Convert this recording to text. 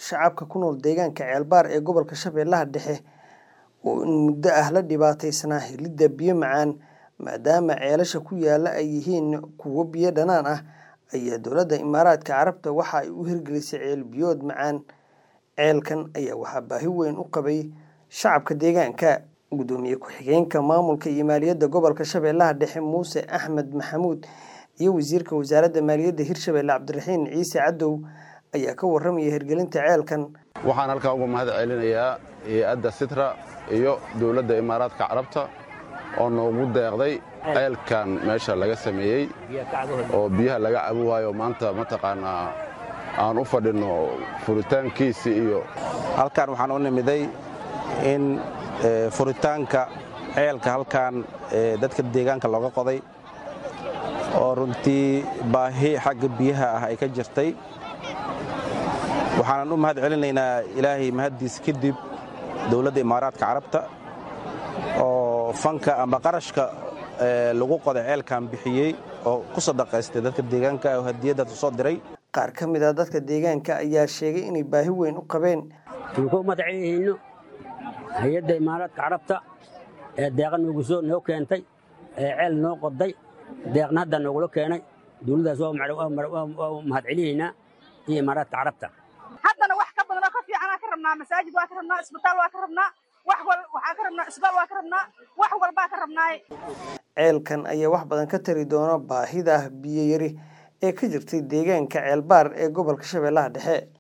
shacabka ku nool deegaanka Ceelbaar ee gobolka Shabeellaha Dhexe oo in muddo ah la dhibaataysnaa helidda biyo macaan maadaama ceelasha ku yaalla ay yihiin kuwo biyo dhanaan ah ayaa dowladda Imaaraadka Carabta waxa ay u hirgelisay ceel biyood macaan. Ceelkan ayaa waxaa baahi weyn u qabay shacabka deegaanka. Gudoomiye ku-xigeenka maamulka iyo maaliyadda gobolka Shabeellaha Dhexe Muuse Axmed Maxamuud iyo wasiirka wasaaradda maaliyadda Hirshabelle Cabdiraxiin Ciise Cadow ayaa ka warramaya hirgelinta ceelkan. waxaan halkaa uga mahad celinayaa hay-adda sitra iyo dowladda imaaraadka carabta oo noogu deeqday ceelkan meesha laga sameeyey oo biyaha laga cabi waayo maanta mataqaanaa aan u fadhinno furitaankiisii iyo halkan waxaan u nimiday in furitaanka ceelka halkan dadka deegaanka looga qoday oo runtii baahi xagga biyaha ah ay ka jirtay waxaanan u mahad celinaynaa ilaahay mahaddiis kadib dowladda imaaraadka carabta oo fanka amba qarashka lagu qoday ceelkan bixiyey oo ku sadaqaystay dadka deegaanka oo hadiyaddaas u soo diray Qaar ka mid ah dadka deegaanka ayaa sheegay inay baahi weyn u qabeen. waxaan ku madacayhayno hay-adda imaaraadka carabta ee deeqa noogu soo noo keentay ee ceel noo qoday deeqna hadda noogula keenay dowladdaas waa u mahad celihaynaa iyo imaaraadka carabta haddana wax ka badanoo ka fiicanaa ka rabnaa masaajid waa ka rabnaa isbitaal waa ka rabnaa wax wal waxaa ka rabnaa isbaal waa ka rabnaa wax walbaa ka rabnaaye Ceelkan ayaa wax badan ka tari doona baahida biyo yari ee ka jirtay deegaanka Ceelbaar ee gobolka Shabeellaha Dhexe.